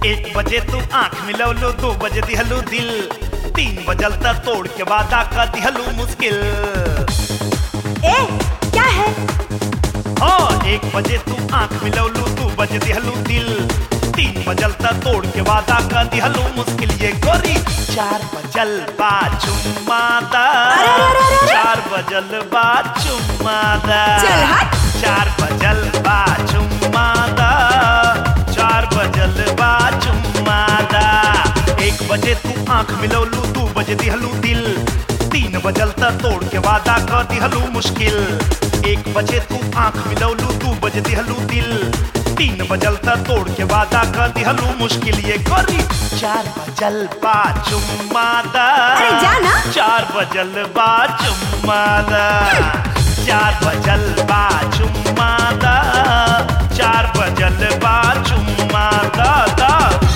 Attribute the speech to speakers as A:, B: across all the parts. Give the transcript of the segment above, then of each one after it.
A: एक बजे तू आंख मिलवलो दो बजे दिहलू दिल तीन बजल तक तोड़ के वादा का दिहलू मुश्किल
B: ए क्या है
A: हाँ एक बजे तू आंख मिलवलू दो बजे दिहलू दिल तीन बजल तक तोड़ के वादा का दिहलू मुश्किल ये गोरी चार बजल बा चुम्मादा
B: अरे, अरे, अरे, अरे।
A: चार बजल बा चुम्मादा
B: चल हट।
A: चार बजल बा चुम्मादा चार बजल बा चुम्मादा एक बजे तू आंख मिलवलू दू बजे दिहलू दिल तीन बजल तक तोड़ के वादा कर दिहलू मुश्किल एक बजे तू आंख मिलवलू दू बजे दिहलू दिल तीन बजल तक तोड़ के वादा कर दिहलू मुश्किल ये गोरी चार बजल बा चुम्मादा
B: अरे जा ना।
A: चार बजल बा चुम्मादा चार बजल बा चुम्मादा चार बजल बा चुम्मादा दा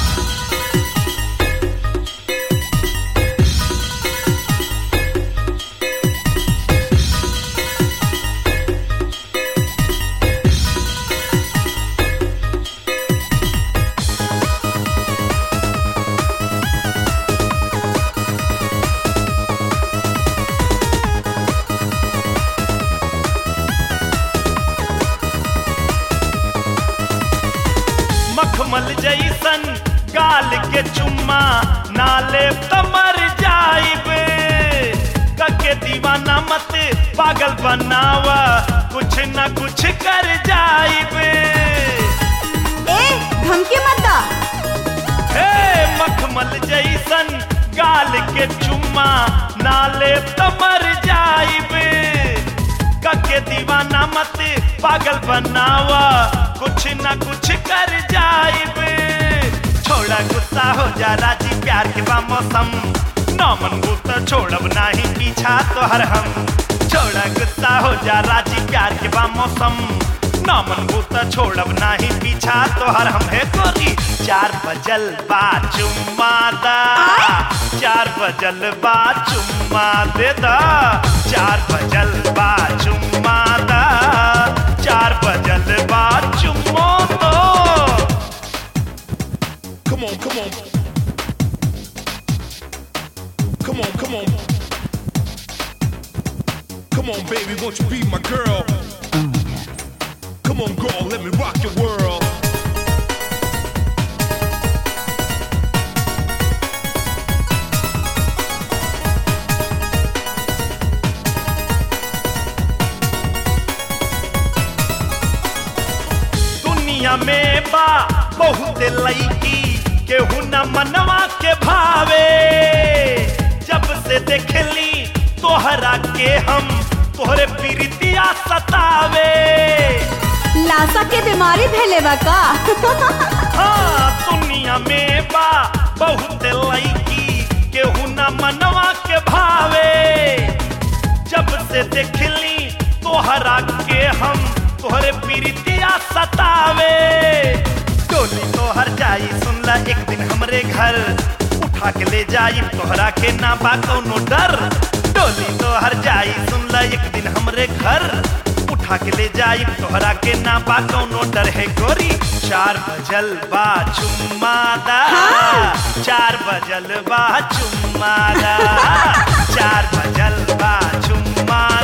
A: मखमल जैसन गाल के चुम्मा नाले तमर जाइब कके दीवाना मत पागल बनावा कुछ न कुछ कर जाइब
B: ए धमकी मत दा
A: हे मखमल जैसन गाल के चुम्मा नाले तमर जाइब कके दीवाना मत पागल बनावा कुछ न कुछ कर जाइब छोड़ा गुस्सा हो जा राजी प्यार के बा मौसम नौमन गुस्सा छोड़ब नाही पीछा तोहर हम छोड़ा गुस्सा हो जा राजी प्यार के बा मौसम नौमन गुस्सा छोड़ब नाही पीछा तोहर हम है गोरी चार बजल बा चुम्मादा चार बजल बा चुम्मा दे दा चार बजल बा चुम्मादा चार बजल बा चुम्मो दो
C: Come on, come on. Come on, come on. Come on, baby, won't you be my girl? Come on, girl, let me rock your world.
A: दुनिया में बा बहुत लईकी केहू न मनवा के भावे जब से देखली तोहरा के हम तोहरे प्रीतिया सतावे
B: लाशा के बीमारी भेले बा का
A: हाँ दुनिया में बा बहुत लईकी केहू न मनवा के भावे जब से देखली तोहरा के हम तोहरे प्रीतिया सतावे टोली तोहर जाई सुनला एक दिन हमरे घर उठा के ले जाई तोहरा के ना बा कौनो डर टोली तोहर जाई सुनला एक दिन हमरे घर उठा के ले जाई तोहरा के ना बा कौनो डर है गोरी चार बजल बा चुम्मादा चार बजल बा चुम्मादा चार बजल बा चुम्मादा